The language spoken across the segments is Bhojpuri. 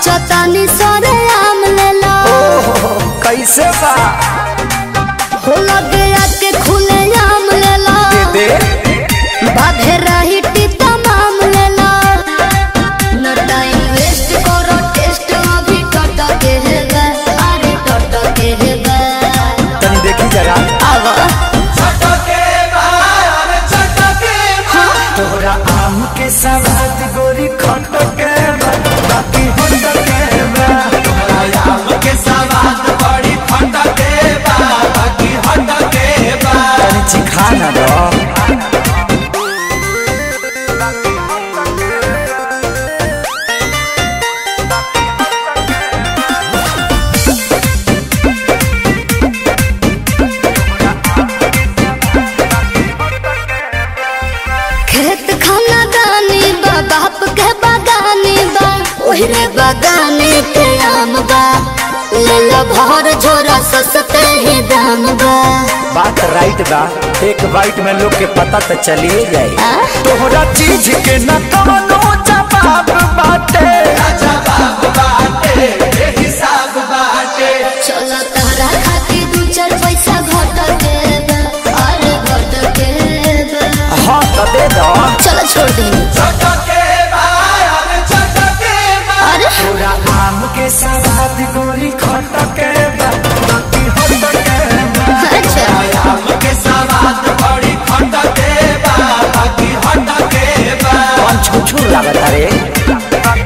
सोचतानी सरे आम लेला ओहो कैसे बा हो लगे आके खुले आम लेला दे बाधे रही टीता माम लेला न टाइम वेस्ट करो टेस्ट अभी टट के है गा अरे टट के है गा तनी देखी जरा आवा तोरा आम के सवाद गोरी खट के बा, बाकी होट के बा। तनी चिखा ना दो खेत खाना दानी बा बाप के बागानी बा ओहरे बागाने के आम बा लेला भर झोरा सस्ते ही दाम बा बात राइट बा एक बाइट में लोग के पता तो चलिए जाए आ? तोहरा चीज के न कवनो जवाब बाटे चलो तहरा खातिर दू चार पैसा घट के बा अरे घट के बा हाँ तो दे दो चलो छोड़ दे अरे तोरा आम के सवाद गोरी खट के बा, बाकी होट के बा। अच्छा कौन छुछू लागत रे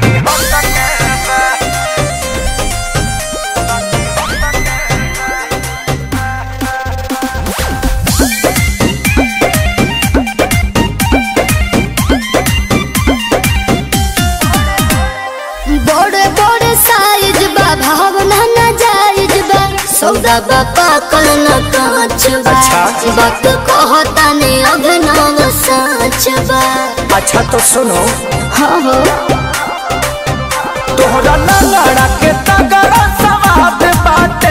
बड़े बड़े साइज बा भावना न जायज बा सौदा बा पाकल न कांच बा अच्छा। वक्त कहता ने अभिनव साच बा अच्छा तो सुनो हाँ हो तोहरा लंगड़ा के तगड़ा सवाद बाटे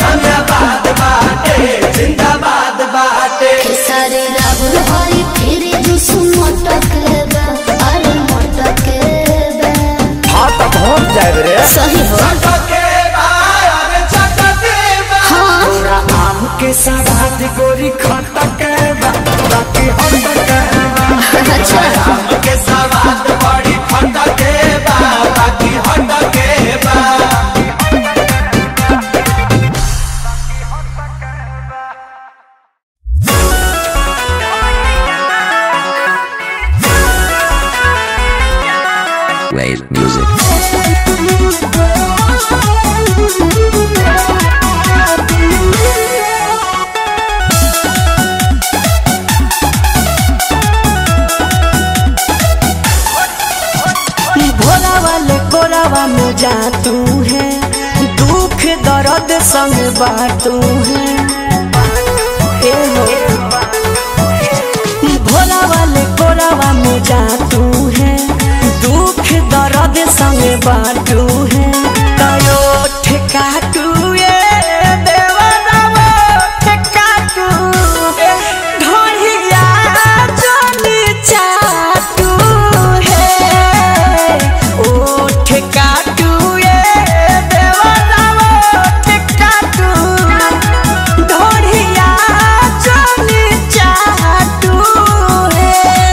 खेसारी राहुल हरी फिर जुस मटक बा अरे मटक बा हाँ तो पहुँच जाए रे सही हो हाँ तोरा आम के सवाद गोरी खट के बा, बाकी होट के बा। अच्छा Wave music. भोला वाले कोरावा में जा तू है दुख दर्द संग बाटू है ए हो भोला वाले कोरावा में जा तू है दुख दर्द संग बाटू है तयो ठेका तू ये देवरावा ठेका तू ढोलिया जोनी चाटू है ओ ठेका तू ये देवरावा ठेका तू ढोलिया जोनी चाटू है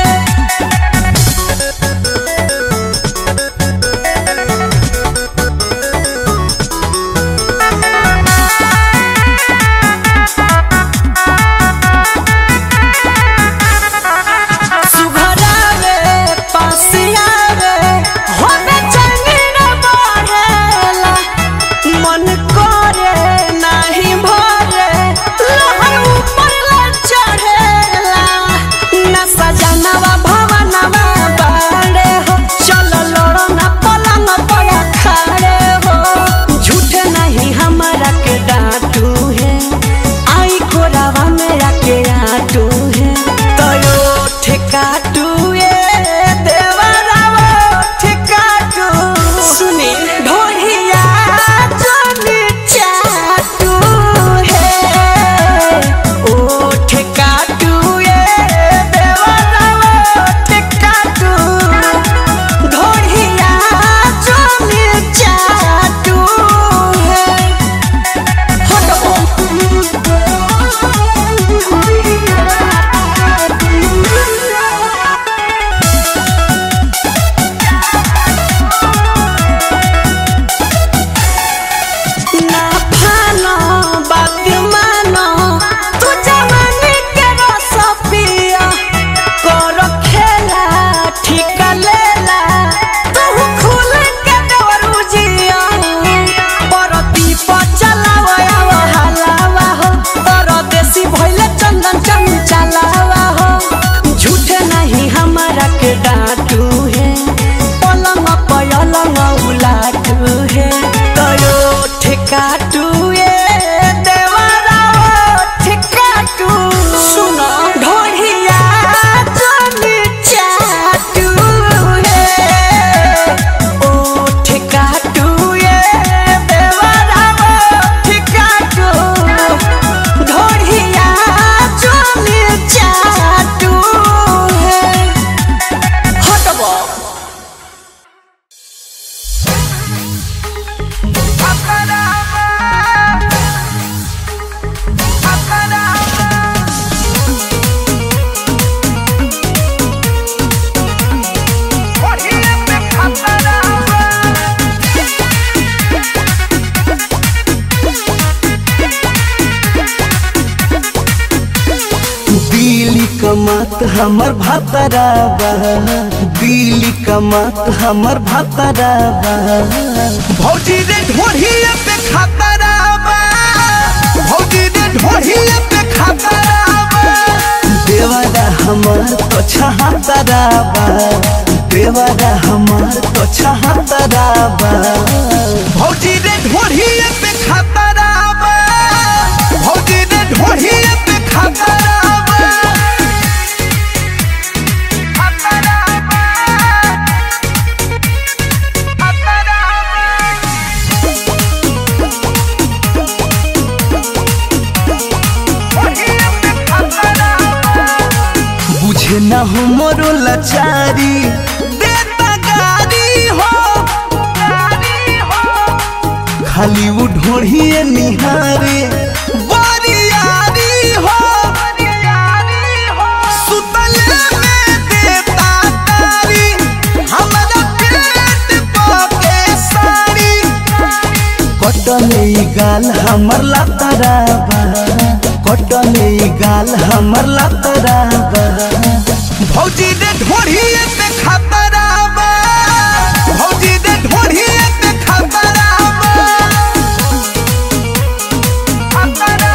कमात हमर भातरा बा दिल्ली कमात हमर भातरा बा भौजी रे ढोढ़िया पे खातरा बा भौजी रे ढोढ़िया पे खातरा बा देवरा हमार तो छहातरा बा देवरा हमार तो छहातरा बा भौजी रे ढोढ़िया पे खातरा बा भौजी रे ढोढ़िया पे खातरा बा बुझे न हो मोरो लाचारी देता गारी हो खाली वो ढोढ़िए निहारे बरियारी हो सुतले में देता तारी हमरा पेट पके साड़ी कटले ई गाल हमर लातरा बा कटले ई गाल हमर लातरा बा भौजी रे ढोढ़िए पे खतरा बा भौजी रे ढोढ़िए पे खतरा बा खतरा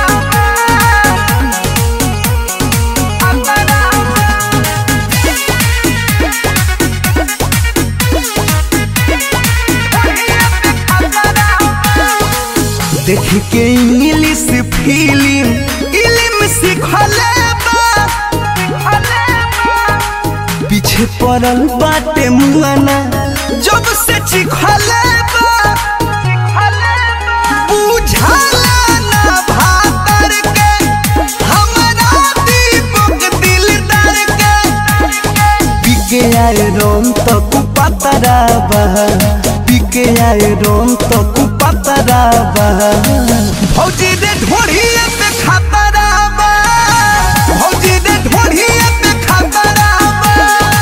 देख के इंग्लिश फिल्म इल्म सिखले बा पीछे पड़ल बाटे मुआना जब से चिखले बा बुझाला ना भातर के हमरा दीपक दिलदार के पिके आए रोम तो कुपतरा बा पिके आए रोम तो कुपतरा बा भौजी रे ढोढ़िए पे खतरा बा भौजी रे ढोढ़िए पे खतरा बा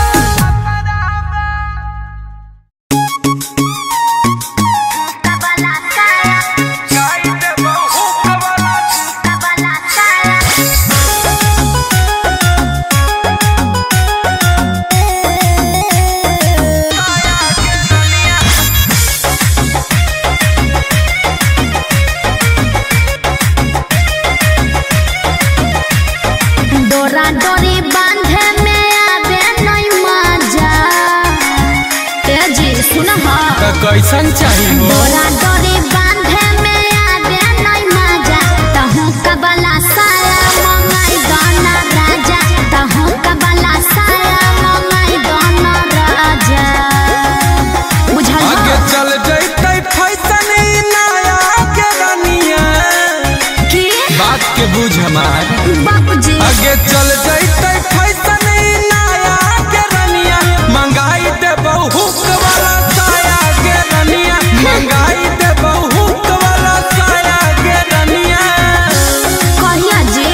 डोरा डोरी बांधे में आवे नहीं मजा तेजी सुन हा कैसन चाहिए डोरा डोरी बांधे में आवे नहीं मजा तहु कबला साया मंगाई गाना राजा तहु कबला साया मंगाई गाना राजा बुझल आगे हा? चल जैते फैसन ई नया के रनिया की बात के बुझ हमार बाबूजी आगे चल जैते फैसन ई नया के रनिया मंगाई दे बहुत वाला साया के रनिया मंगाई दे बहुत वाला साया के रनिया कहिया जी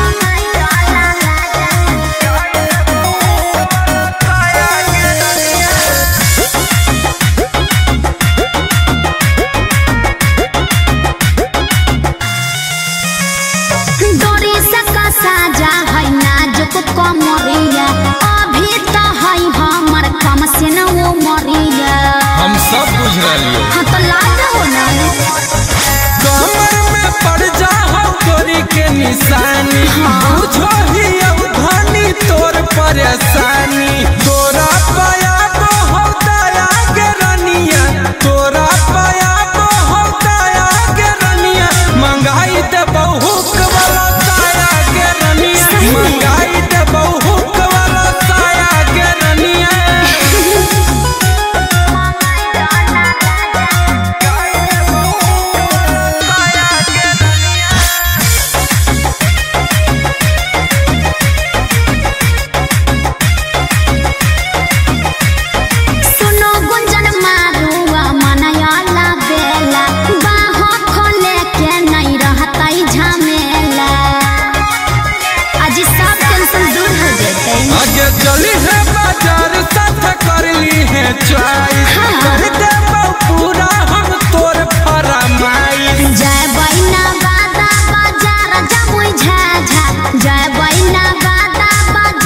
डोरी से कसा जा है नाजुक कमरिया अभी तो है हमर कम से न वो मरिया हम सब बुझ रही हाँ तो लाज हो ना कमर में पड़ जा हम तोरी के निशानी बुझो ही अब धनी तोर परेशानी तोरा पाया को हम दया के रनिया तोरा पाया को हम दया के रनिया मंगाई दे बहुत वाला साया के रनिया मंगाई दे बहुत वाला साया के रनिया सुनो गुंजन मारुआ मनयाला बेला बाह खोले के नहीं रहता झमेला आज सब टेंशन दूर हो जते आगे चली है बाजार साथ कर ली है चॉइस हाँ। कर दे पूरा हम तोर फरमाइश जय बैना बादा बाजार जमुई झाझा जय बैना बादा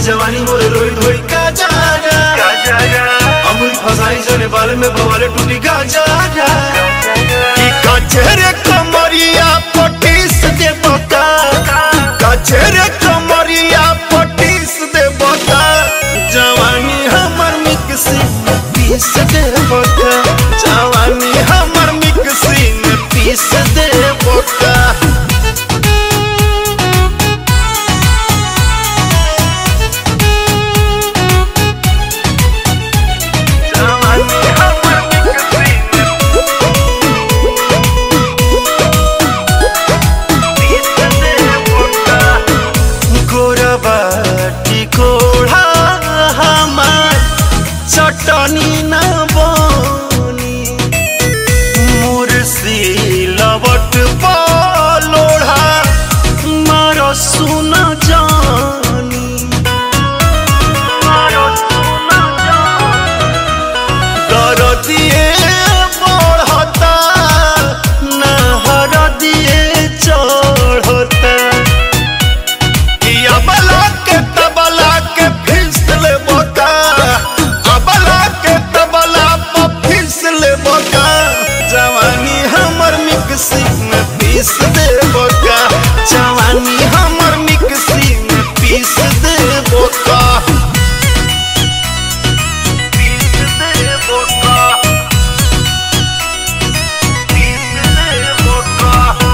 जवानी मोरे रोई धोई का जागा अमूल फसाई जने बाल में भवाले टूटी का जागा कि कचरे कमरिया पटीस दे बता कचरे कमरिया पटीस दे बता जवानी हमर मिक्सी में पीस दे बता जवानी हमर मिक्सी में पीस दे बता गोरबाटी कोढ़ा हमार चटनी न बनी मुर्सी लवट लोढ़ा मार सुन जानी कर दिए बढ़ता नहर दिए चढ़ता अबला के तबला के फिसल बोका अबला के तबला पर फिसल बोका जवानी हमर मिक्सी में पीस दे बोका जवानी हमर मिक्सी में पीस दे बोका पीस दे बोका पीस दे बोका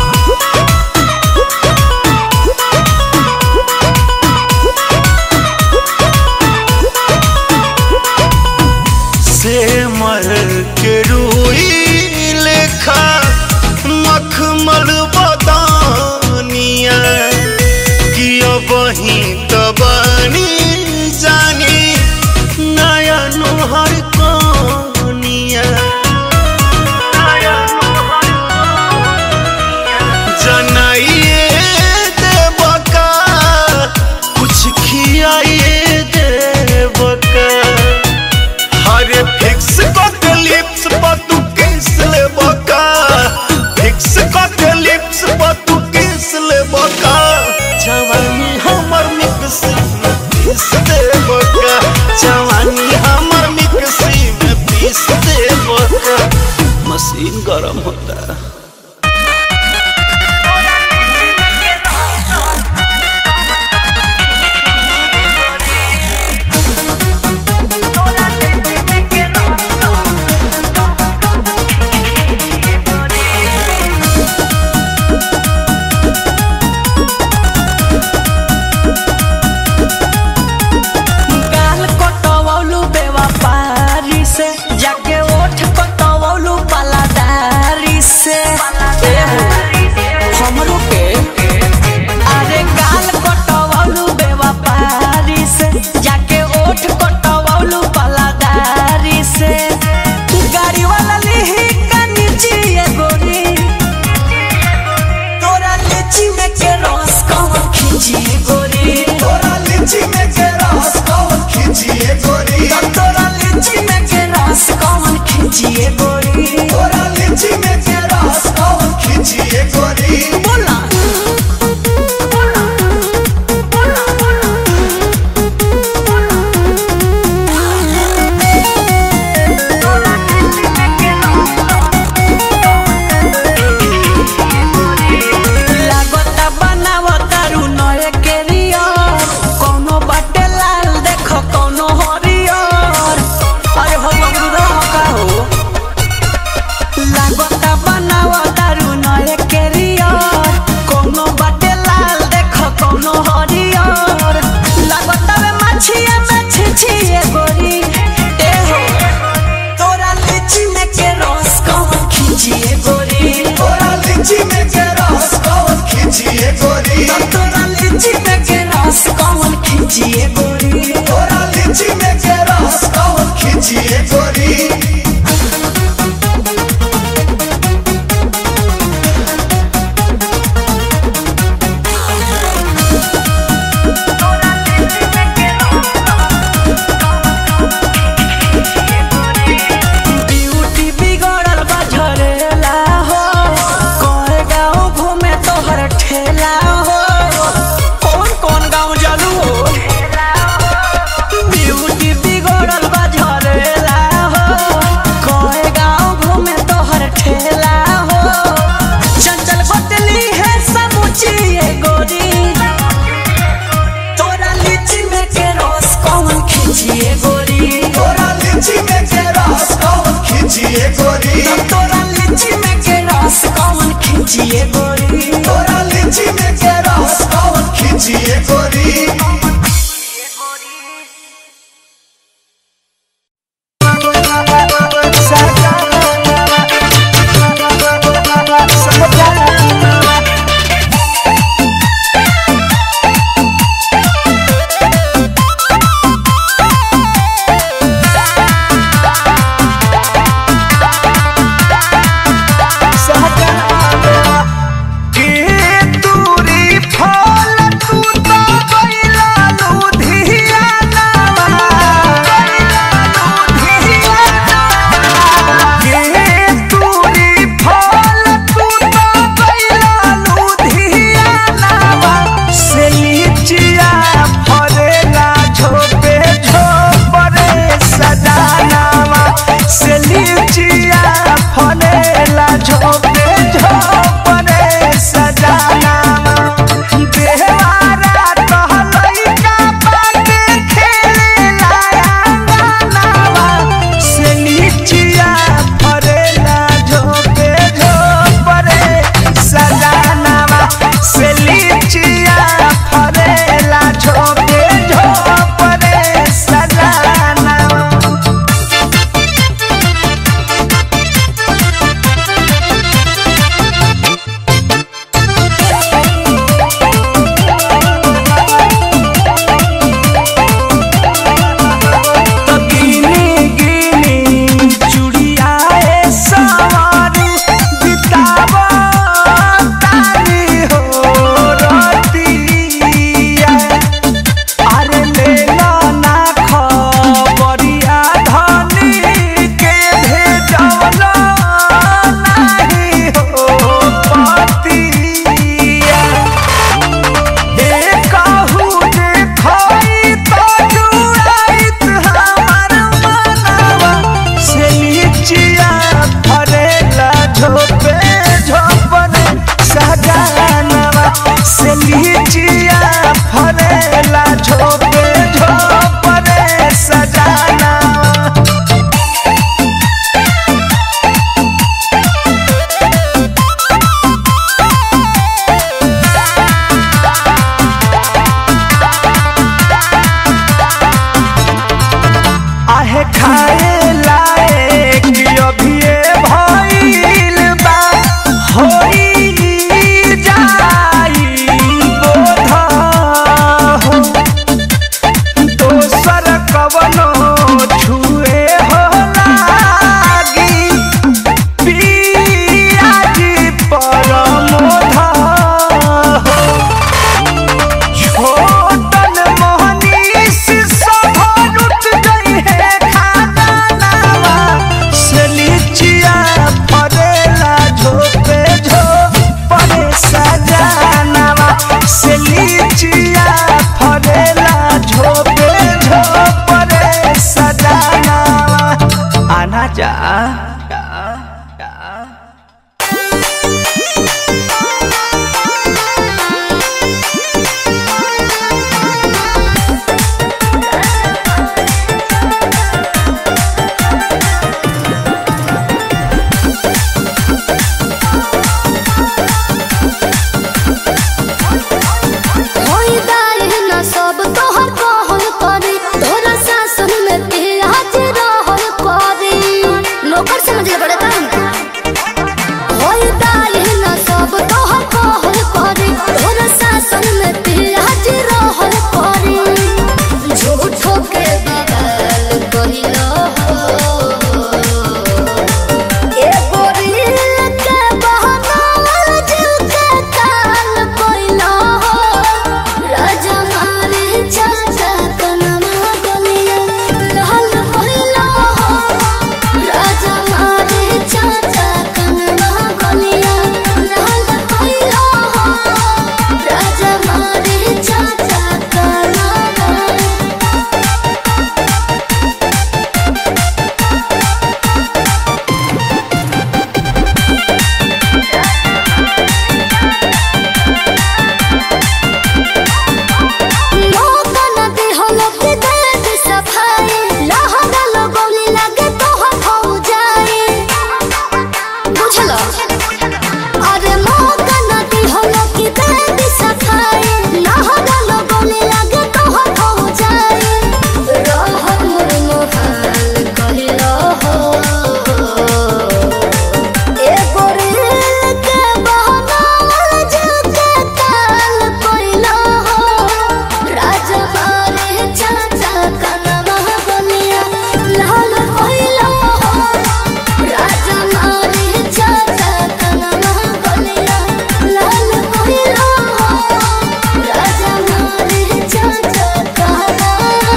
से मर के रूई लेखा मखमल बदानिया कि अब ही तबानी जानी नया नुहर कनिया जनाइए देवका कुछ खियाइए देवका हरे फिक्स के लिप्स पर तू किस ले बका फिक्स के लिप्स पर तू किस ले बका जवानी हमर मिक्सी में पीस दे बका जवानी हमर मिक्सी में पीस दे बका मशीन गरम होता है गाल कटवौलू बेवफारी से जाके ओठ कटवौलू पलादारी से हमरो के अरे गाल कटवौलू बेवफारी से जाके ओठ कटवौलू पलादारी से गाड़ी वाला लिही का नीचे ये गोरी तोरा लीची में के रस कौन खींची गोरी तोरा लीची में के रस कौन खींचिए गोरी तोरा लीची में के रस कौन खींचिए गोरी तोरा लीची में के रस कौन खींचिए गोरी बोला लागता बनावता रू नए केरियर कोनो बाटे लाल देखो कोनो हरियर अरे हो अमरुदा हो का हो लागता बनावता रू नए केरियर कोनो बाटे लाल देखो कोनो हरियर लागता में मछिया में छिछिए गोरी ए हो तोरा लीची में के रस कौन खींचिए गोरी तोरा लीची में के रस कौन खींचिए गोरी तोरा लीची में के रस कौन खींचिए गोरी तोरा लीची में के रस कौन खींचिए गोरी ब्यूटी बिगड़ल बा झरेला हो कोए गाँव घूमे तोहर ठेला हो कौन कौन गाँव जलू हो खाए लायक अभिये भइल बा होई जाई बोध हो दोसर कवनो छुए हो लागी पियाजी परमोध हो छोटन मोहनीश सभनुत गई है खानावा से लीचिया परेला झोपे झोपरे सजानावा से लीचिया परेला झोपे झोपरे सजानावा आना जा होई दाई न सब तोहर कहल करी तोरा सासन में पियाज रहल करी नौकर समझ ले बड़े काम होई दाई न सब तोहर कहल करी तोरा सासन में पियाज रहल करी झूठो के बगल कहिलो ए गोरिल के बहना जीव के काल कोइलो राजा मारे चाचा कनमा गलिया लाल कोइलो राजा मारे चाचा कनमा गलिया लाल कोइलो राजा मारे चाचा कनमा मौका न दिहलो कि दर्द सफाई लहरा लगौली लगे तोहर हो जाए बुझलो अरे मौका न दिहलो कि दर्द सफाई लहरा लगौली लगे तोहर हो जाए रहर मोर मोहाल कहिलो हो ए गोरिल के बहना जुके काल कोइलो हो राजा मारे चाचा कनमा बनिया लाल कोइलो हो राजा मारे चाचा कनमा बनिया लाल कोइलो हो राजा मारे चाचा कनमा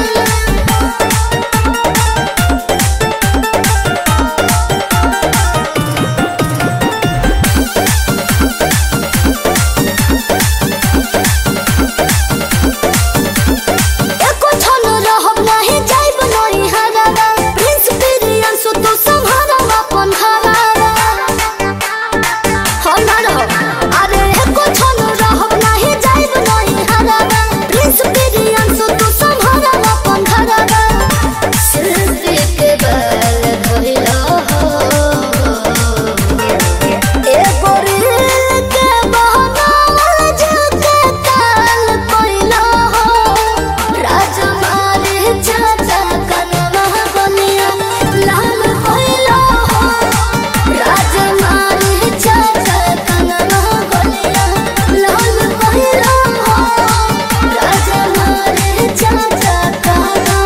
एको छन रहब नाही जाइब नई हरारा प्रिंस पिरियन सु तू संहारा अपन हरारा हम ना रहब अरे एको छन रहब नाही जाइब नई हरारा प्रिंस पिरियन सु तू संहारा अपन हरारा सिर के बल धइलो हो ए गोरिल के बहना जुके काल कोइलो हो राजा मारे चाचा कनमा बनिया लाल कोइलो हो राजा मारे चाचा कनमा बनिया लाल कोइलो हो राजा मारे चाचा कनमा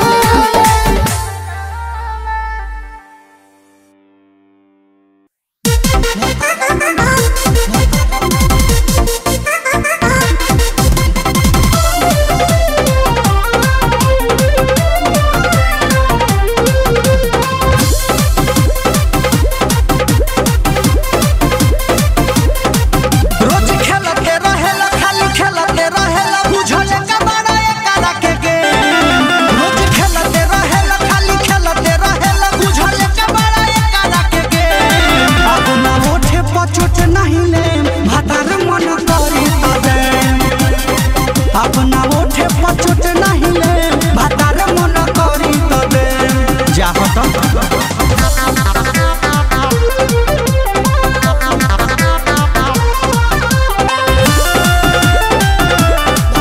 रोज खेलते रहेला खाली खेलते रहेला बुझले का बड़ा एकरा के गेम रोज खेलते रहेला खाली खेलते रहेला बुझले का बड़ा एकरा के गेम अब ना उठे पचोट नहीं ले भातार मन करी तबे अब ना उठे पचोट नहीं ले भातार मन करी तबे जा हट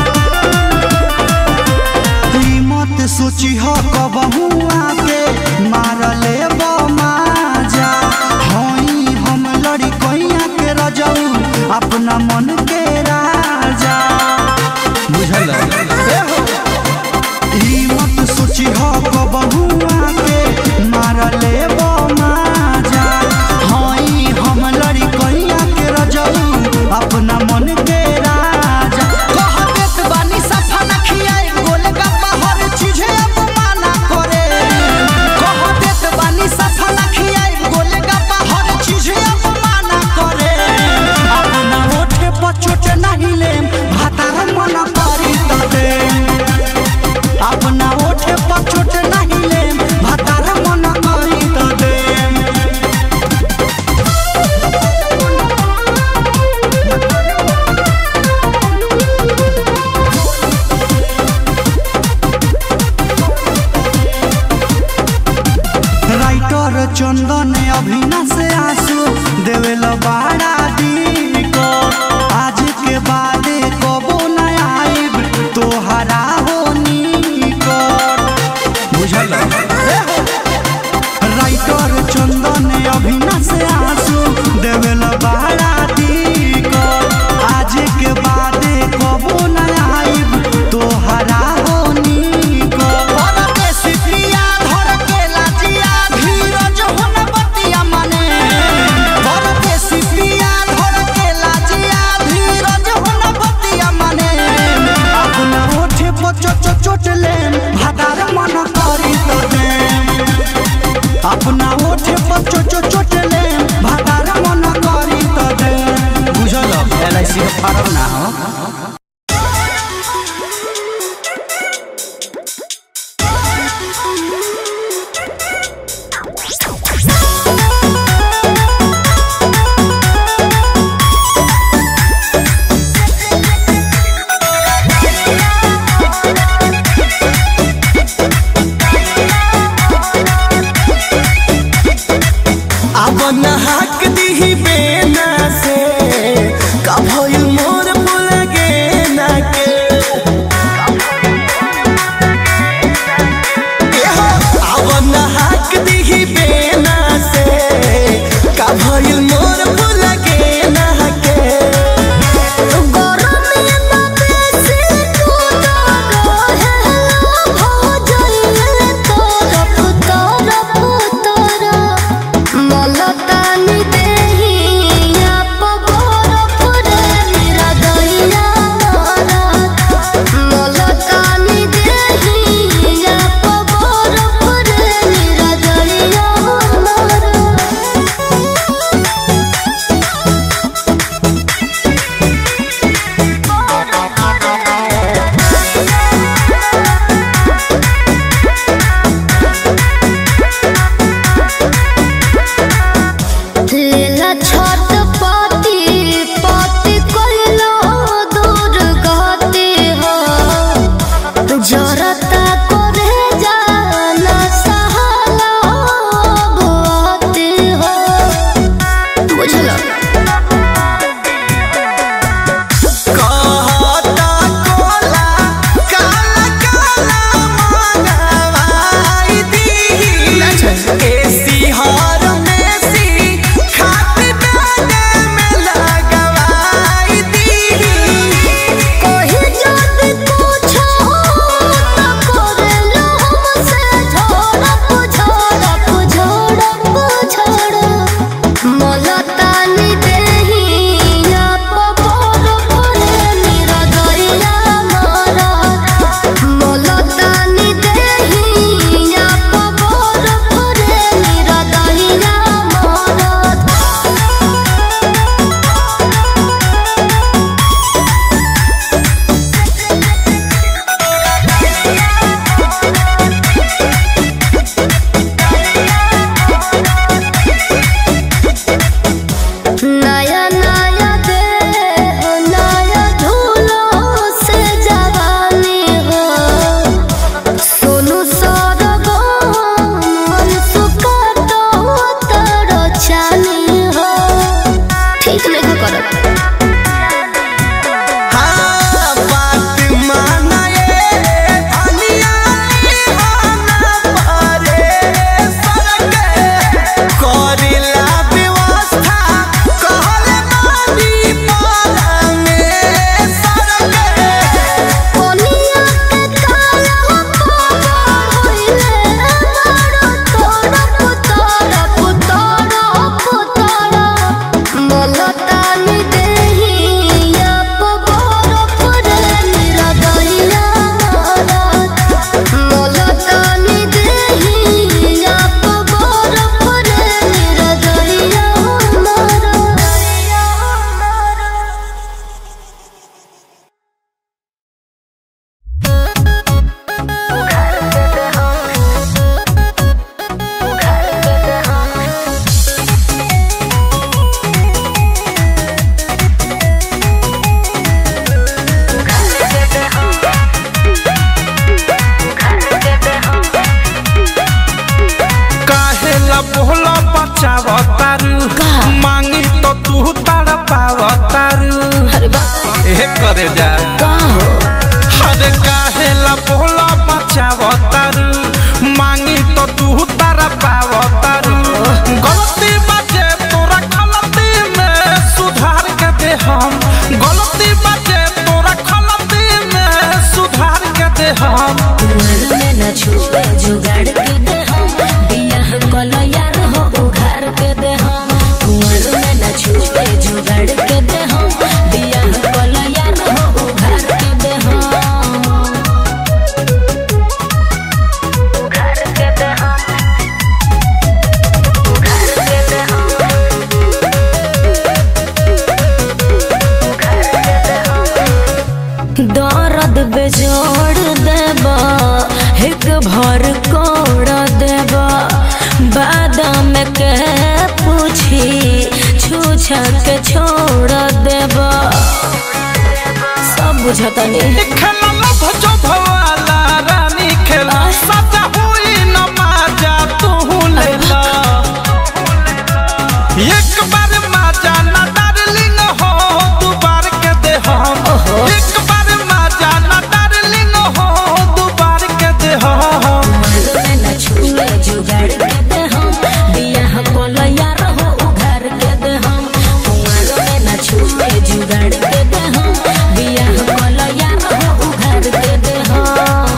ई मत सोची हो कबहू आके ई मत सोची हो कबहुआ के मार ले माजा हई हम लड़ी कैया के रजऊ अपना मन के राजा कह देत बानी सफा न खियाई गोलगप्पा हर चीजे अपमाना करे कह देत बानी सफा न खियाई गोलगप्पा हर चीजे अपमाना करे अपना ओठे पर चोट नहीं लेम भातार मन करी त देम अपना ओठे पर चोट नहीं लेम भातार मन करी त देम राइटर चंदन अभिना से आंसू देवेल बाड़ा को आज के बाद कबो न आइब तोहरा हो निकट बुझल ए हो। राइटर चंदन अभिना से आंसू देवेल बाड़ा को आज के बाद कबो न आइब तोहरा हो निकट और बेसी प्रिया धर के लाजिया धीरज होन बतिया मने और बेसी करे जा का हो अरे काहे ला बोला बचावतारू मांगी तो तू तारा पावतारू गलती बाजे तोरा गलती में सुधार के दे हम गलती बाजे तोरा गलती में सुधार के दे हम कुंवर में न छुए जुगाड़ के दे हम बियाह कलो यार हो उघार के दे हम कुंवर में न छुए जुगाड़ के दे हम बियाह कलो यार हो उघार के दे हम उघार के दे हम उघार के दे हम उघार के दे हम दर्द बेजोड़ देबा एक भर कोड़ देबा बादाम के पूछी छूछा के छोड़ देबा सब बुझता नहीं खेला लभ जो भवाला रानी खेला सजा हुई न माजा तू लेला एक बार माजा न डार्लिंग हो दू बार के दे हम एक बार माजा न डार्लिंग हो दू बार के दे हम में न छुए जुगाड़ के दे हम बियाह कोलो यार हो उघार के दे हम कुंवर में न छुए जुगाड़ के दे हम बियाह कोलो यार हो उघार के दे हम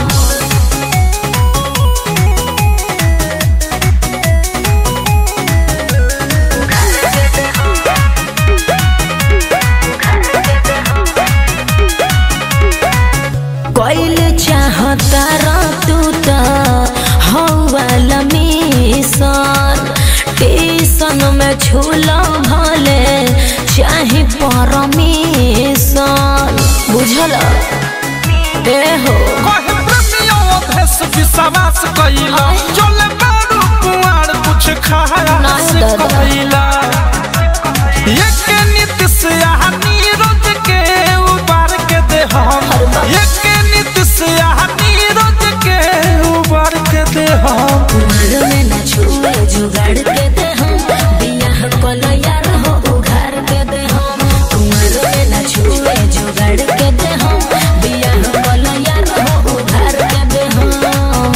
कोइल चाहता रा तू त हौवाला मिशन टीसन में छूला भले चाहे परमिशन बुझल ए हो कहे प्रेमियों भेष विश्वास कइला चले बारू कुआर कुछ खाया नहीं से दादा। कइला एक नीति से यहाँ नीरज के उबार के दे हम एक नीति से यहाँ नीरज के उबार के दे हम कुंवर में न छुए जुगाड़ के दे हम बियाह कोलो यार हो उघार के दे हम कुंवर में न छुए जुगाड़ के दे हम बियाह कोलो यार हो उघार के दे हम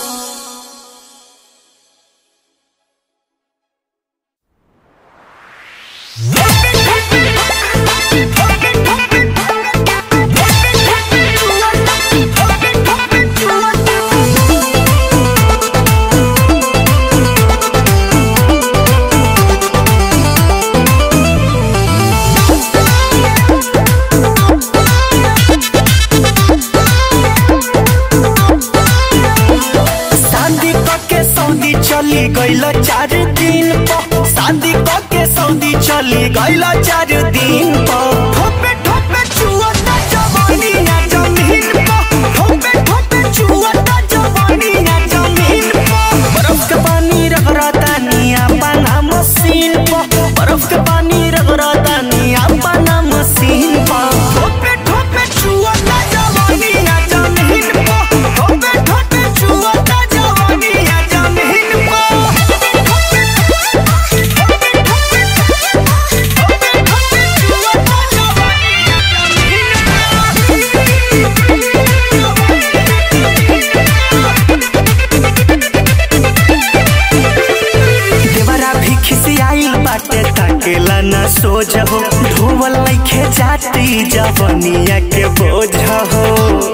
शादी के सऊदी चली गईल चार दिन पर शादी के सऊदी चली गईल चार दिन पर ठोपे ठोपे चुअता जवानी ना जमीन पर ठोपे ठोपे चुअता जवानी ना जमीन पर बर्फ के पानी रगड़ता निया पाना मशीन पर बर्फ के पानी रगड़ता निया पाना मशीन पर ठोपे ठोपे चुअता जवानी ना जमीन पर ठोपे ठोपे चुअता जवानी ना जमीन देवरा भी खिसियाइल बाटे ताकेला ना सोझ हो ढोवल लइखे जाती जवनिया के बोझ हो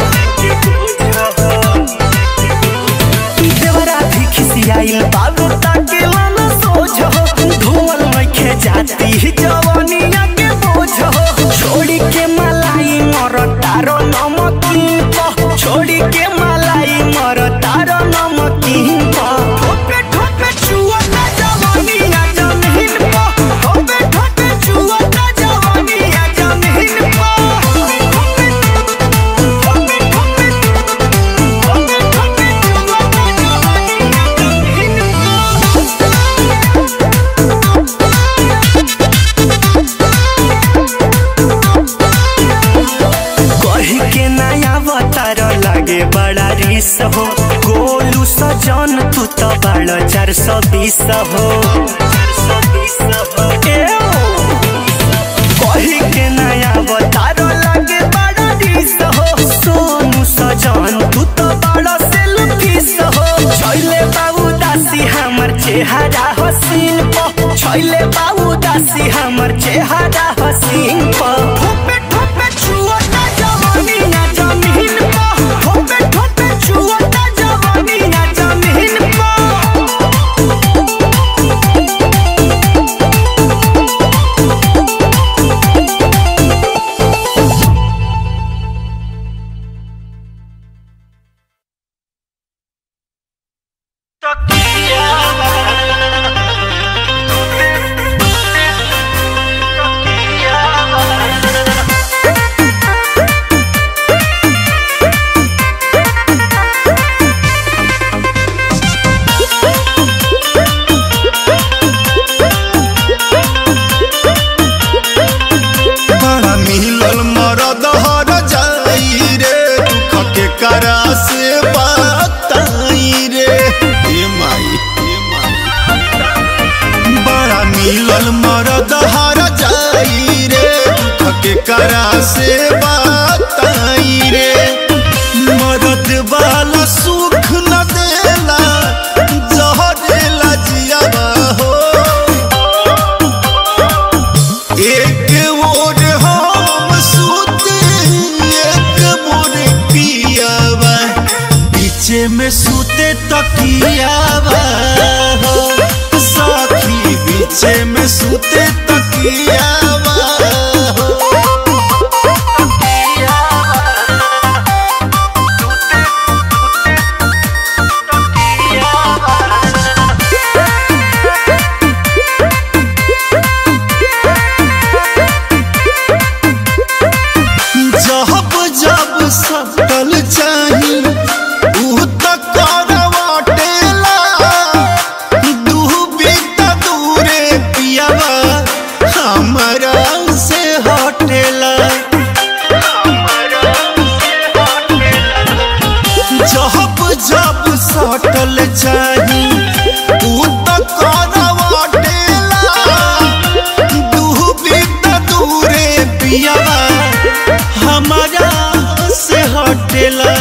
देवरा भी खिसियाइल बाबू ताकेला ना सोझ हो ढोवल लइखे जाती जवनिया के बोझ हो छोड़ी के मलाई मर तारो नमकीन को छोड़ी के मलाई मर तारो नमकीन को ठोपे ठोपे चुअता जवानी ना जमीन को ठोपे ठोपे चुअता जवानी ना जमीन को ठोपे ठोपे ठोपे ठोपे ठोपे चुअता जवानी ना जमीन को कही के नया अवतार लागे बड़ा रिस हो गोलू सजन तू तो बड़ा चार सौ बीस हो ए ओ। कही के नया अवतार लागे चेहरा हसीन प छैले बाऊ दासी हमर चेहरा हसीन प ठोपे ठोपे छुअता जवानी ना जमीन प ठोपे ठोपे छुअता जवानी ना जमीन प बड़ा मिलल मरद हर जाई रे दुख के करा से बताई रे ए माई ए माई बड़ा मिलल मरद हर जाई रे दुख के करा से बताई रे मरद वाला सुख न देला जहरेला जियावा हो एक मोर हम सूते एक मोर पियावा पीछे में सूते तकियावा हो साखी पीछे में सूते तकियावा हो जब जब सकल चाही ऊ त करवाटेला डूबी त दूरे पियावा हमरा से हटेला जब जब सटल चाही ऊ त करवाटेला डूबी त दूरे पियावा हमारा से हटेला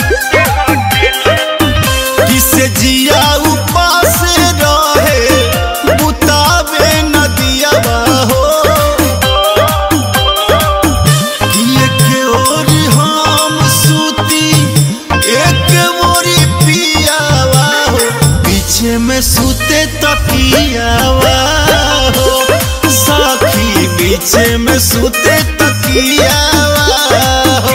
किसे जिया उपास रहे बुतावे नदिया हो एक ओर हम सूती एक मोरी पियावा हो पीछे में सूते तकियावा हो साखी पीछे में सूते तकियावा हो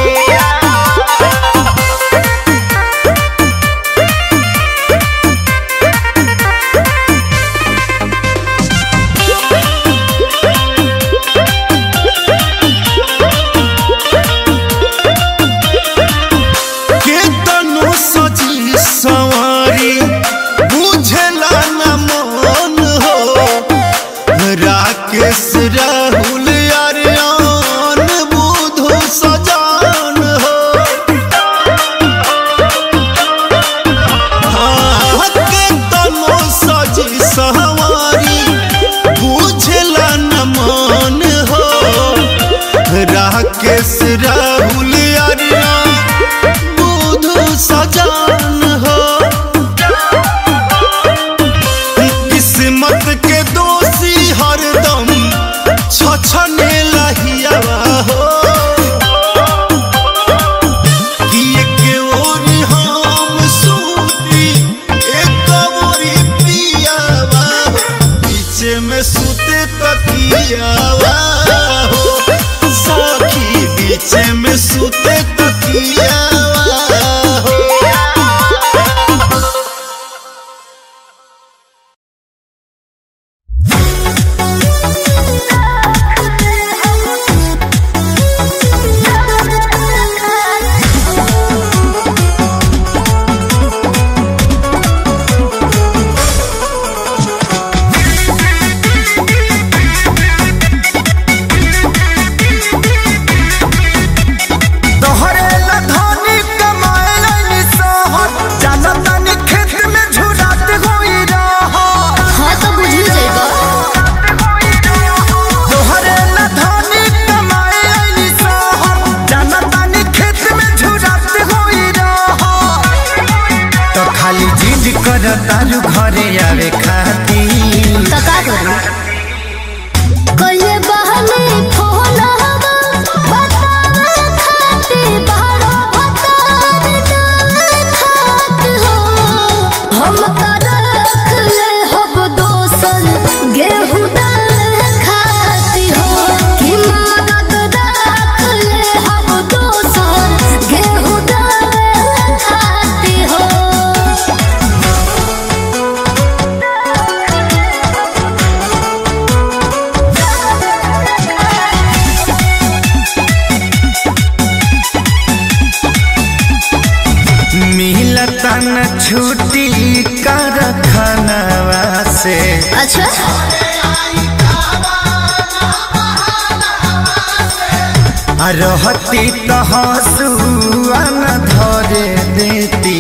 के तनु सजी सवारी बुझला न मन हो राकेश राहुल यार खाली जिद कर तारू घरे आवे खाती तो का करूं कइले बहने फोन हवा बतावे खाती बारो भतार ना खात हो हम का रख ले हब दोसन गेहूं दाल खाती हो कि मदद रख ले हब दोसन गेहूं दाल खाती हो मिलता न छुट्टी कर खनवा से अच्छा आ रहती तो हंसुआ न धरे देती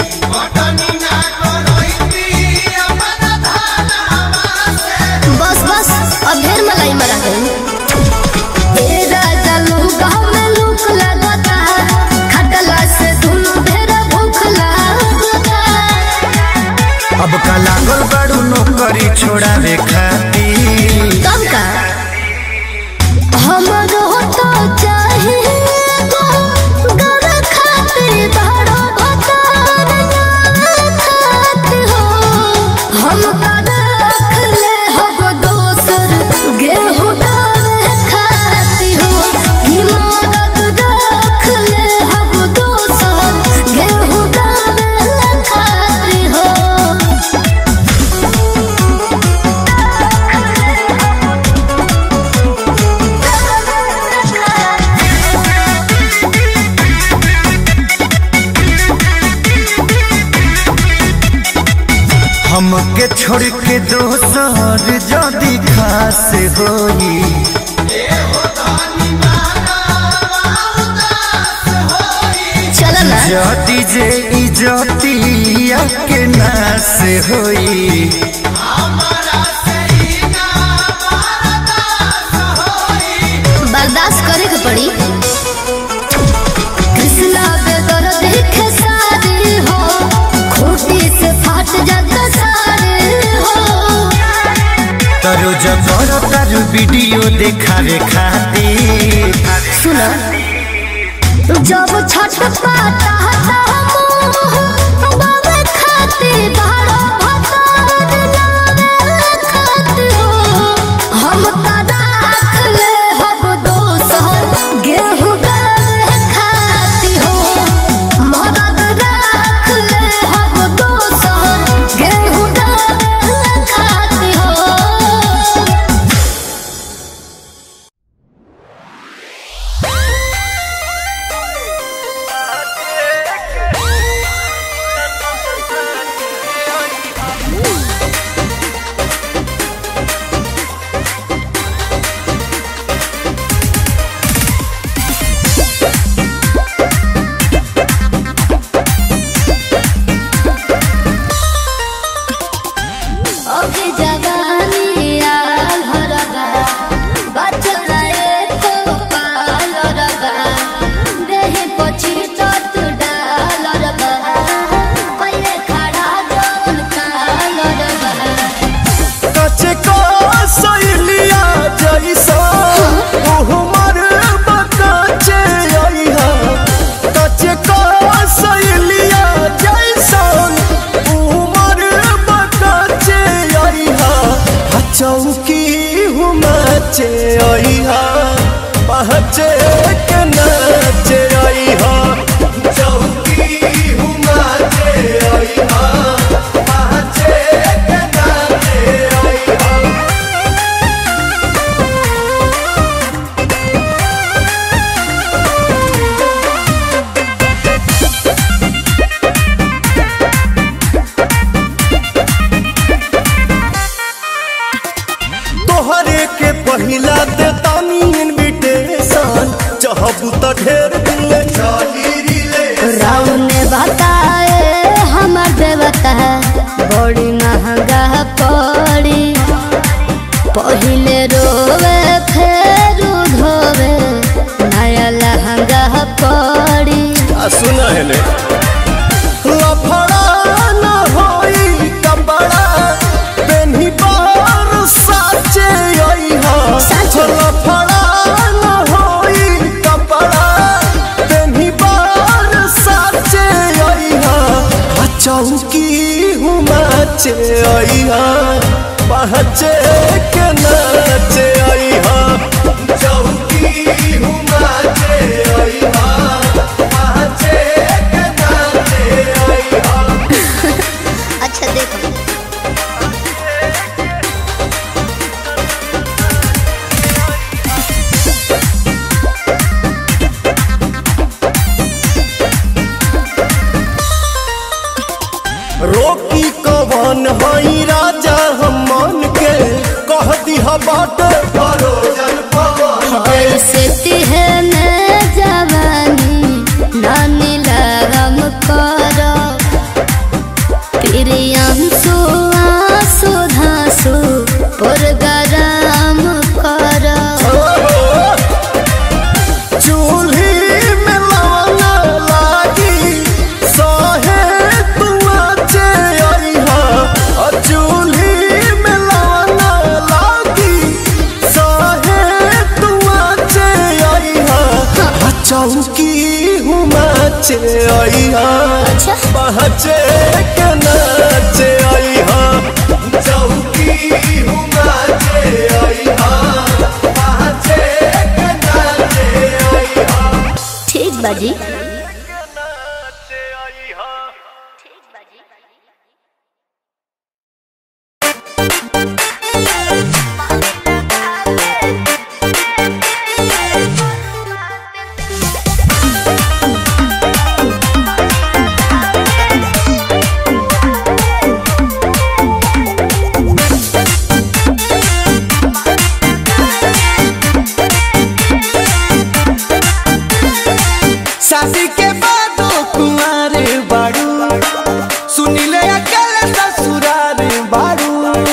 बस बस अब ढेर मलाई मरा गई ए राजा लूका में लूक लगता खटला से दुनु ढेर भूख लगता अब का लागल बड़ू नौकरी छोड़ावे खाती कम का हमरो तो चाहिए गो गर खाते बड़ो भतार ना खात हो हम का रख ले हब दोसर गेहूं दाल खाती हो ई मदद रख ले हब दोसर गेहूं दाल खाती हो हमके छोड़ के दोसर जदी खास होई चल ना जदी जे इजतिया के नास होई बर्दाश्त करे के पड़ी कृष्णा बेदर देखे सारे हो खूटी से फाट जाता सारे हो तरो जबर तारू वीडियो देखावे खातिर सुना जब छठ पाता हता मोह बाबे खाते बाड़ो भतार नावे खात हो हम का राख ले हब दोसर गेहूं दाल खाती हो मदद राख ले हब दोसर गेहूं दाल खाती हो ओके जवानी आल हरगा बचड़ा एको पाल रगा देहि पछि तत डाल रगा पहिले खड़ा जौन काल रगा कचे को सैलिया जैसा उहमर बकाचे आइहा कचे को सैलिया जैसा उहमर बकाचे आइहा चौकी हुमाचे आइहा पहचे के नाचे आइहा चौकी हुमाचे आइहा पहचे के नाचे आइहा तोहरे के पहिला दे तानी इनविटेशन चाहबू त ढेर दिन ले चली रिले राउन ने बताए हमर देवता बड़ी महंगा पड़ी पहिले रोवे फेर धोवे नया लहंगा पड़ी आ सुना है ने लफड़ा हुमाचे अइहा पहचे के नाचे अइहा चौकी हुमाचे अइहा पहचे के नाचे अइहा अच्छा देखो रोकी कवन हई राजा हम मन के कह दिहा बाट परोजन पवन ऐसे तिहने जवानी नानी लगम करो प्रियंसु आंसू धांसू पुरगराम करो चूल्ही में लवंगा लागी सहे तुआचे अइहा अ चूल्ही में लवंगा लागी सहे तुआचे अइहा अ चौकी हुमाचे अइहा अच्छा। पहचे के नाचे अइहा चौकी हुमाचे अइहा पहचे के नाचे अइहा ठीक बाजी शादी के बादो कुमारे बाड़ू सुनिले अकेले ससुरार बाड़ू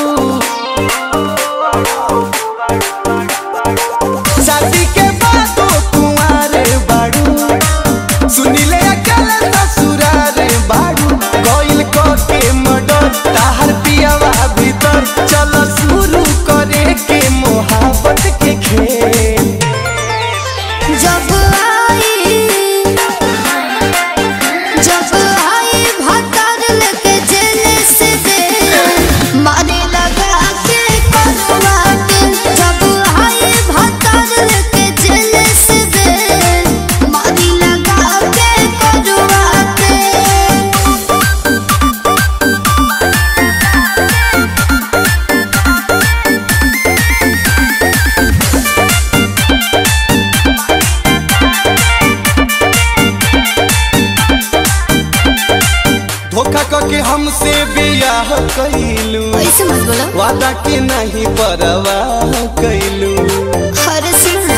शादी के बादो कुमारे बाड़ू सुनिले अकेले ससुरार बाड़ू कोइल को के मडर ताहर पियावा भीतर चल शुरू करे के मोहब्बत के खेल जब आई जब आई भतर लेके जेल से दे मारे लगा के करवा के जब आई भतर लेके जेल से दे मारे लगा के करवा के धोखा करके हमसे बियाह कैलू ऐसे मत बोलो वादा के नहीं परवाह कैलू अरे सुनो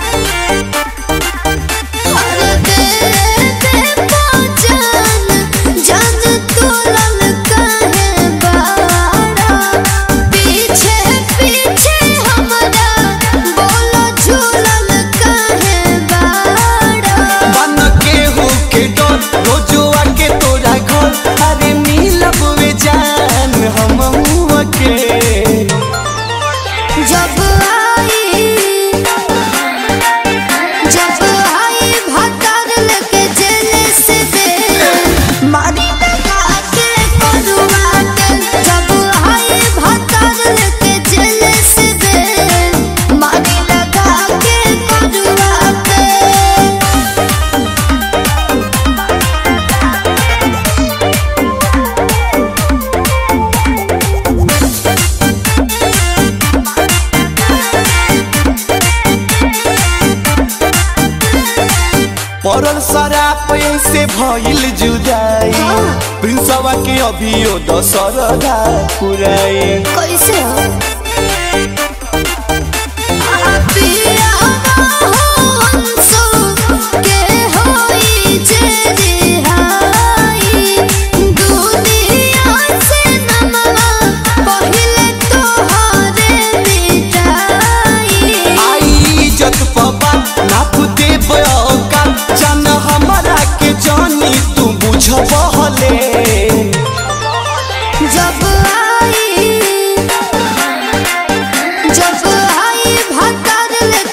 अरे दे दे पहचान जान तू लल काहे बाड़ा पीछे पीछे हमरा बोलो झूलल काहे बाड़ा बन के हो के डर रोजुआ के तोरा घर अरे मिलब वे जान हम के जब आई जब आई भतर लेके जेल से दे मारी लगा के करवा के जब आई भतर लेके जेल से दे मारी लगा के करवा के पड़ल शराब से भइल जुदाई प्रिंसवा के अभियो दशरदा पुराई कैसे हो पिया हंसो के होई जे रिहाई दुनिया से नमवा पहिले तोहरे मिटाई आई इज्जत पबा नाप दे बयोका जान हमरा के जानी तू बुझबहले जब आई जब आई भतर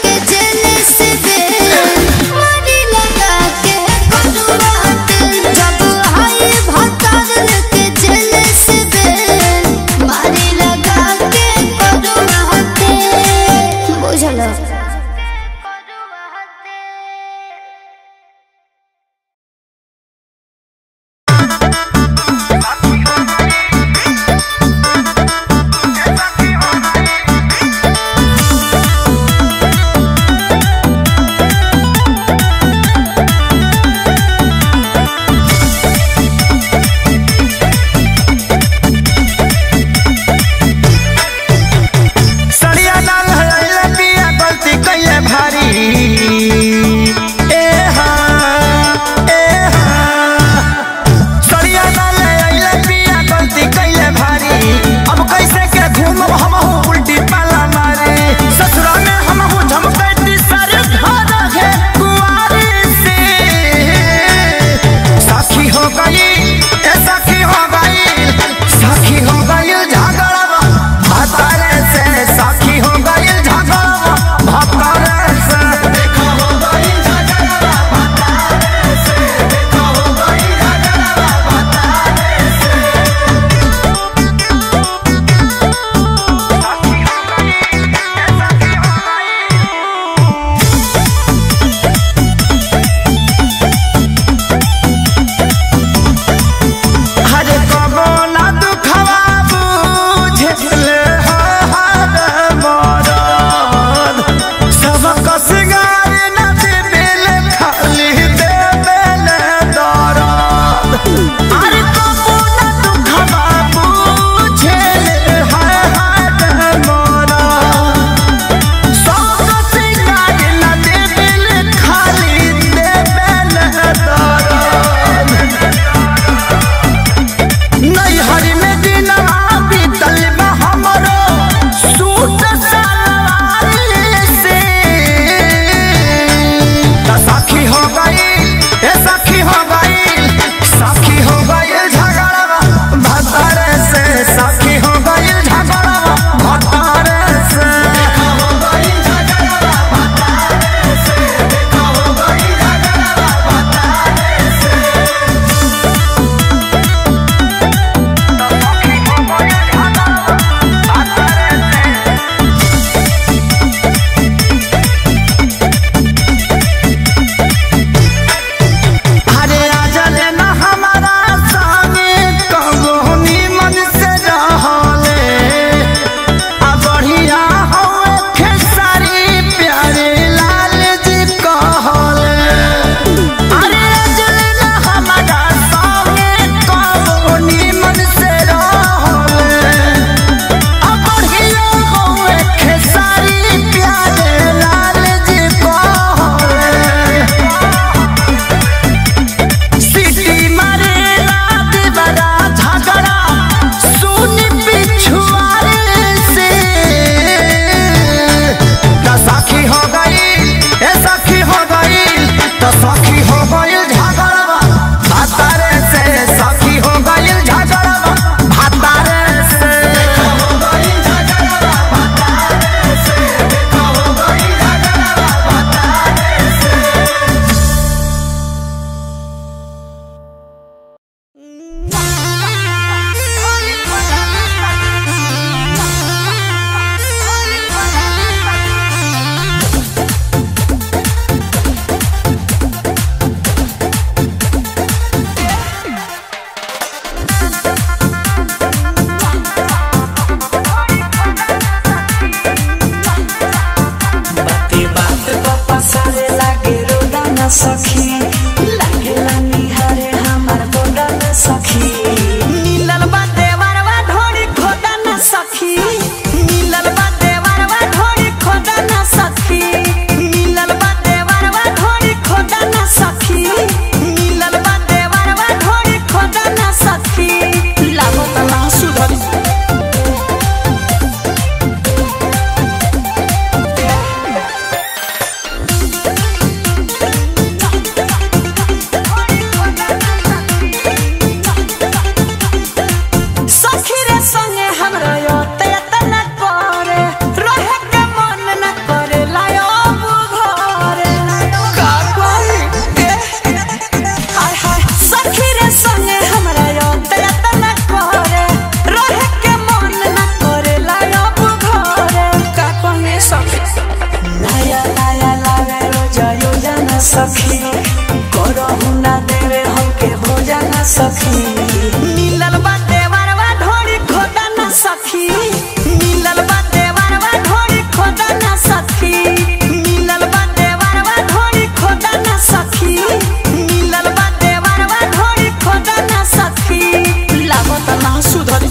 सखी करहु ना देवे हमके भोजन सखी मिलल बा देवरवा ढोरी खोदा ना सखी मिलल बा देवरवा ढोरी खोदा ना सखी मिलल बा देवरवा ढोरी खोदा ना सखी मिलल बा देवरवा ढोरी खोदा ना सखी लागत ना सुधरी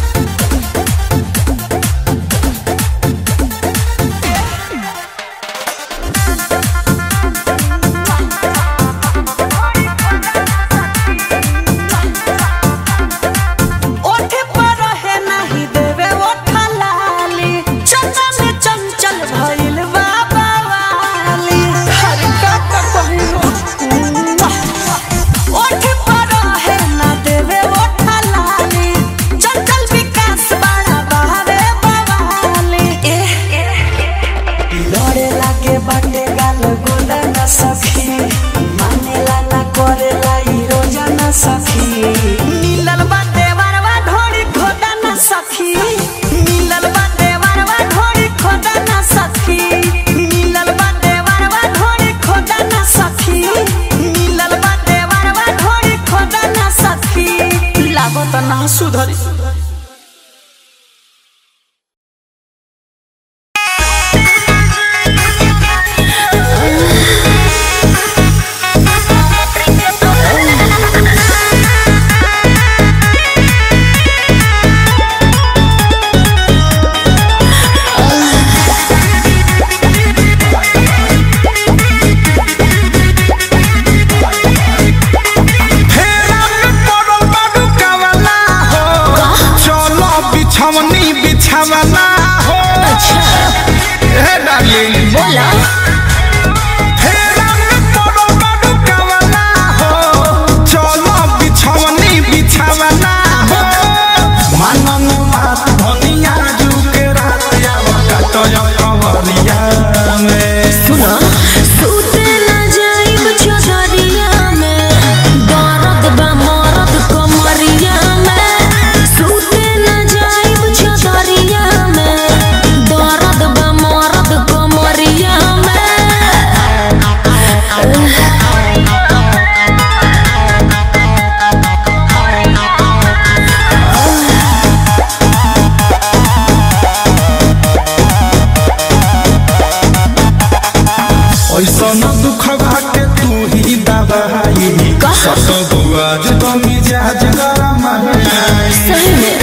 ओठे पर है नहीं देवे ओठा लाली चंचल चंचल भइल बाबा वाली हर का का पहिलो ओठे पर है ना देवे ओठा लाली चंचल विकास बड़ा बहावे बवाली लड़े लागे बाटे गाल गोला न सखी मानेला ना करेला ई रोजा न सखी मिलल बाटे वरवा ढोरी खोदा न सखी मिलल बाटे वरवा ढोरी खोदा न सखी मिलल बाटे वरवा ढोरी खोदा न सखी मिलल बाटे वरवा ढोरी खोदा न सखी लागत ना सुधरी फेरा में पड़ल बाडू कावला हो चलो बिछवनी बिछावला हो ए डार्लिंग बोला फेरा में पड़ल बाडू कावला हो चलो बिछवनी बिछावला हो मानन बात धनिया जुके रात आवा काटय कवरिया में सुना सूते ना जाइब चौधरिया में दर्द बा मरद कमरिया में सूते ना जाइब चौधरिया में दर्द बा मरद कमरिया ऐसा न दुख भाटे तू ही दबाई सत बुआज तो मिजाज गरम है सही में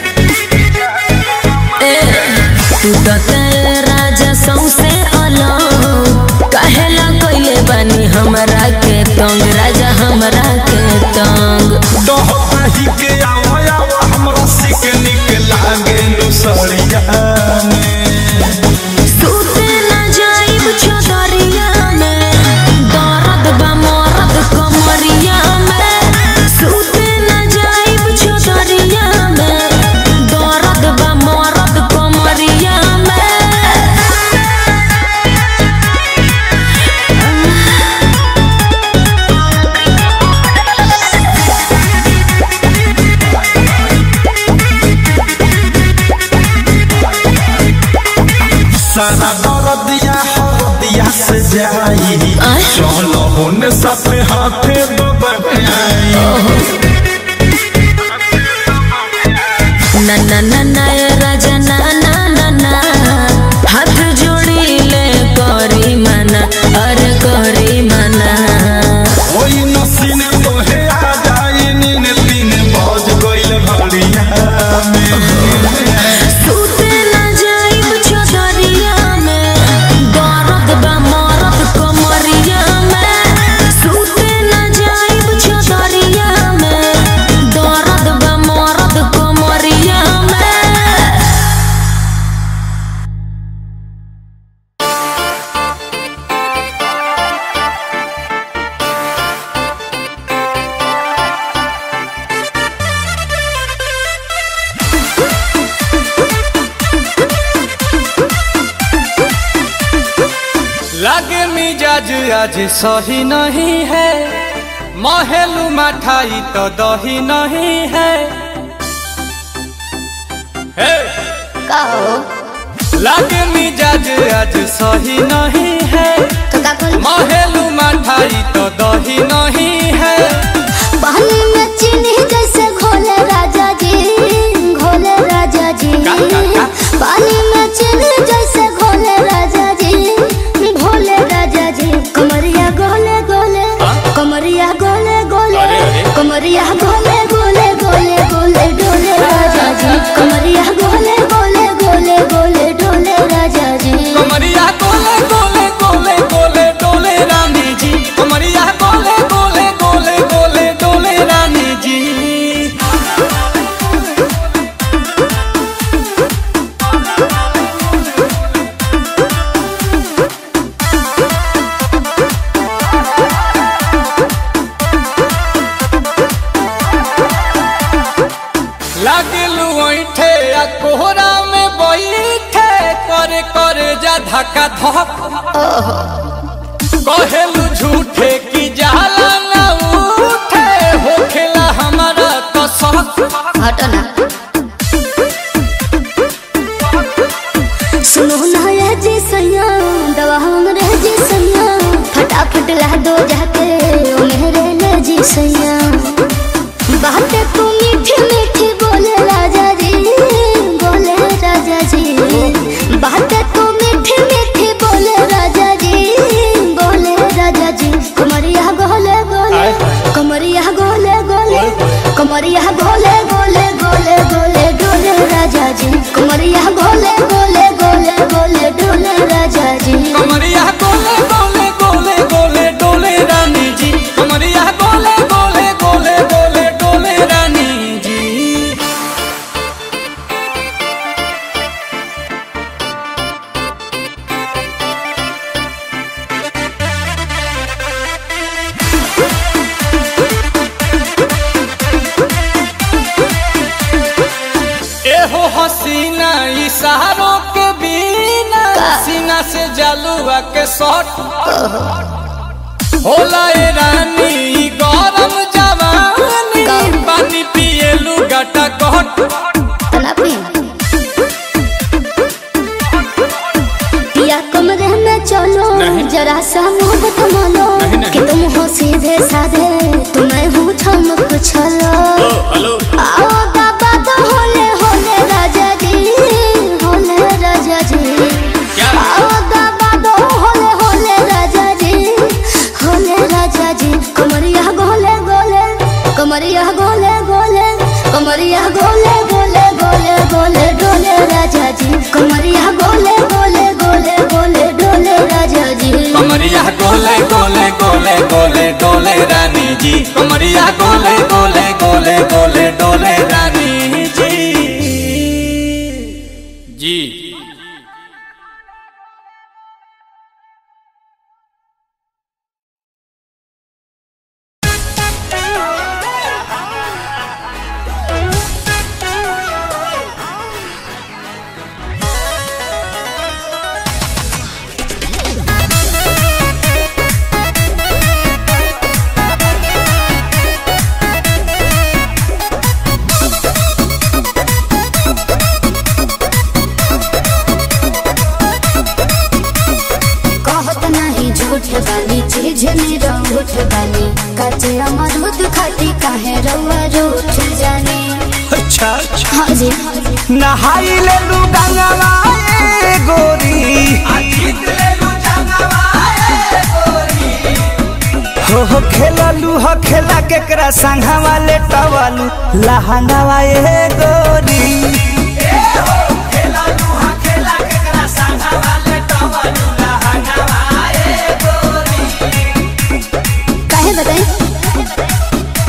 ए तू तो तेरे राजा सौसे अलग कहेला कइले बानी हमरा के तंग राजा हमरा के तंग डहही के आवा आवा हमरा सिक निक लागे नुसरिया में सूते ना जाइब चौधरिया में दर्द बा मरद कमरिया में सूते ना जाइब चौधरिया में दर्द बा मरद कमरिया में सारा दर्दिया हरदिया से जाई आय? चलो होने साथे हाथे दबाई ना ना ना ना ए राजा ना ना ना ना हाथ जोड़ी ले करी मना अरे करी मना ओई नसीने तोहे आ जाई नीने तीन बज गइल घड़िया में सूते ना जाइब चौधरिया में दर्द बा मरद कमरिया में सूते ना जाइब चौधरिया में दर्द बा मरद कमरिया में लागे मिजाज आज सही नहीं है महलू मठाई तो दही नहीं है हे! लागे मिजाज आज सही नहीं है तो का करी महलू मठाई मिठाई तो दही नहीं है पानी में चीनी जैसे घोले राजा जी घोले राजा जी का, का, का? पानी में चीनी जैसे घोले राजा जी घोले राजा जी कमरिया गोले गोले कमरिया गोले गोले अरे, अरे। कमरिया गोले गोले गोले गोले डोले राजा जी कमरिया गोले गोले गोले गोले डोले राजा जी कमरिया गोले गोले गोले गोले डोले रानी जी कमरिया गोले गोले गोले गोले डोले रानी जी लागलू ऐठे आ कोहरा में बैठे करे करे जा धक्का धक कहेलू झूठे की जाला ना उठे होखेला हमारा तो शक हटना सुनो ना ये जी सैया दवा हमरे जी सैया फटाफट ला दो जाके ओ मेरे ले जी सैया बातें तू मीठी मीठी बोले राजा जी बोले राजा जी बातें तू मीठी मीठी बोले राजा जी बोले राजा जी कमरिया गोले गोले कमरिया गोले गोले कमरिया गोले गोले गोले गोले डोले राजा जी कमरिया गोले गोले गोले गोले डोले राजा जी कमरिया गोले गोले गोले गोले डोले रानी जी कमरिया गोले गोले गोले गोले डोले रानी जी एहो हसीना इशारों के बिना सीना से जलुआ के शॉट होला ए रानी ई गरम जवानी पानी पिए लुगाटा कट तना पी या कमरे में चलो जरा सा मोहब्बत मानो कि तुम हो सीधे साधे तुम्हें हूँ चमक छलो आओ बाबा तो होले होले राजा जी होले राजा जी आओ बाबा तो होले होले राजा जी होले राजा जी कमरिया गोले गोले कमरिया गोले गोले कमरिया गोले गोले गोले गोले डोले राजा जी कमरिया गोले गोले गोले गोले डोले राजा जी कमरिया गोले गोले गोले गोले डोले रानी जी कमरिया गोले गोले गोले गोले डोले रानी जी जी कहत नहीं झूठ बानी चीज मेरा उठ बानी कचे अमरूद खाती काहे रउआ रूठ जानी अच्छा अच्छा हाँ जी नहाई ले लू गंगवा ए गोरी हो हो खेललू हो खेला केकरा संघा वाले टवलू लहंगावा ए गोरी काहे बताई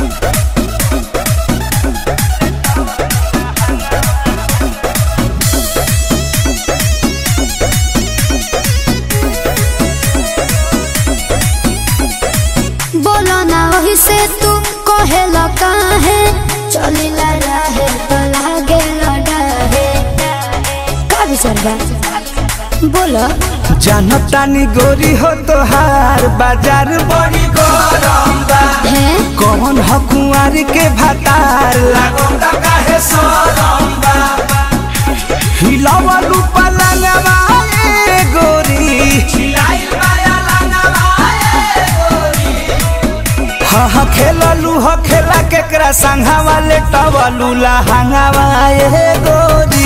बोलो ना वही से तू कहेला काहे चलिला रहे तो लागे लड़ाहे का विचार बा बोलो जनतानी गोरी हो तोहार बाजार बड़ी गरम बा है कौन ह कुंवारी के भातार लागम त काहे सरम बा हिलावलू पलंगवा ए गोरी हिलाइल माया लंगवा ए गोरी हो खेला केकरा संघा वाले टवलू लहंगावा ए गोरी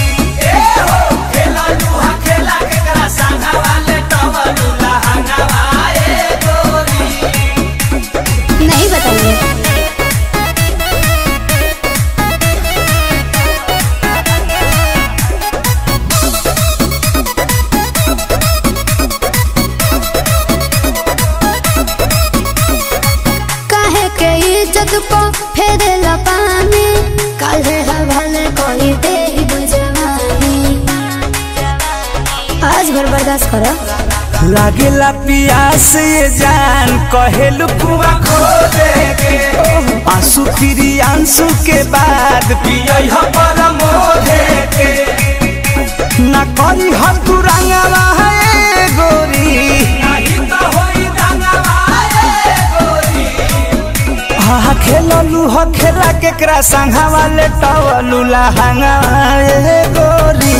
नहीं बताइए काहे के इज्जत को फेरेला पानी काहे हवाले कोई दे बुझवानी आज भर बर्दाश्त करो लागेला पियास ये जान कहेलू कुआ खो दे के आंसू फिरी आंसू के बाद पियई ह परमो दे के ना करी हम तू रंगवा है गोरी नहीं तो होई रंगवा है गोरी हा खेललू हो खेला केकरा संघा वाले टवलू लहंगा ए गोरी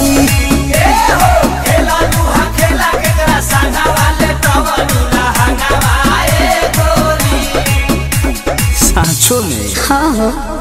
सांचो में हाँ हो